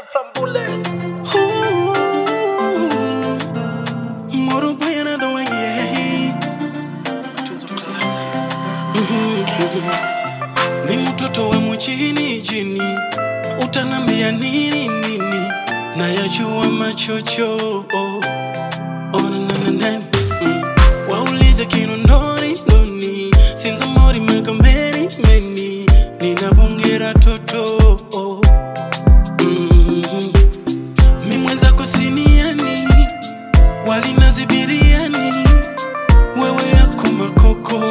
Fambule. Moro boy another one, yeah. Matunzo classic. Mhm, mhm. Ni mtoto wa mchini jini, utanambia nini nini? Nayajua machocho oh. Oh, na, na, na, na. Mm. Waulize kinondoni ndoni, sinza mori magomeni meni, ninabongera toto oh. Mhm. Mi mwenzako siniani walinazi biriani wewe yako makoko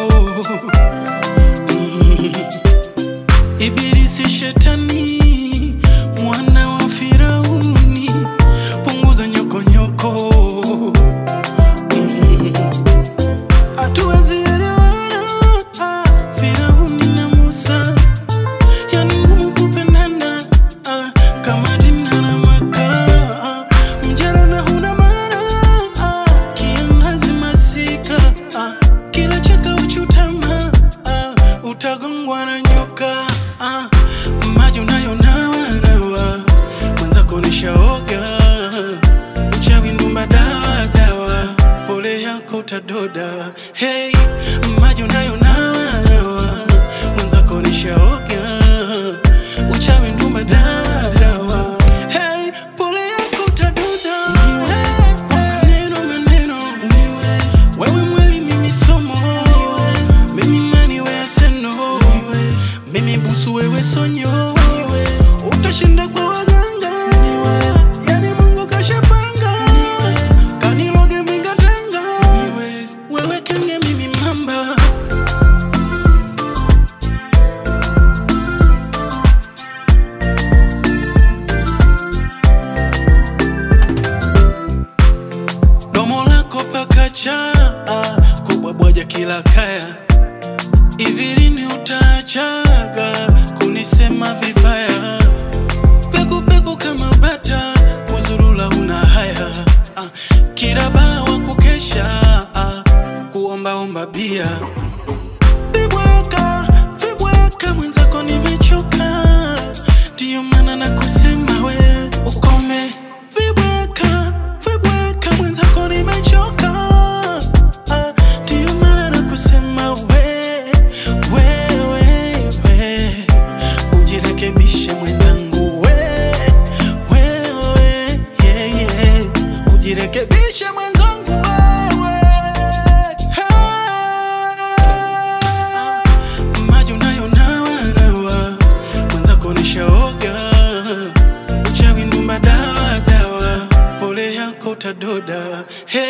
Mm. Ibilisi shetani mwana wa Firauni punguza nyokonyoko Mm. hatuwezi elewana ah, Firauni na Musa yani ngumu kupendana ah, kama jina na makaa mjana na huna maana ah, kiangazi masika ah, kila chaka uchutama ah, utagongwa na nyoka ah, maji unayo nawa nawa mwenzako nishaoga uchawi ndumba dawa dawa pole yako utadoda hey, maji unayo nawa nawa mwenzako nishaoga uchawi ndumba dawa dawa hey, pole yako utadoda hey, kwa maneno maneno wewe mweli mimi somo mimi mani wewe seno mimi busu wewe sonyo utashinda kwa waganga yani mungu kashapanga kaniloge mingatanga wewe kenge mimi mamba domo lako pakacha kubwabwaja kila kaya hivi lini utaachaga kunisema vibaya pekupeku kama bata kuzurula una haya ah, kirabawa kukesha ah, kuombaomba bia vibweka vibweka mwenzako nimechoka ndiyo maana na kusema we ukome vibweka vibweka mwenzako nimechoka Ah, ndiyo maana na kusema we wewe we ujirekebishe mwenzangu we wewe yeah, yeah. ujirekebishe mwenzangu wewe Ah, maji unayo nawa nawa mwenzako nishaoga uchawi ndumba dawa dawa pole yako utadoda hey,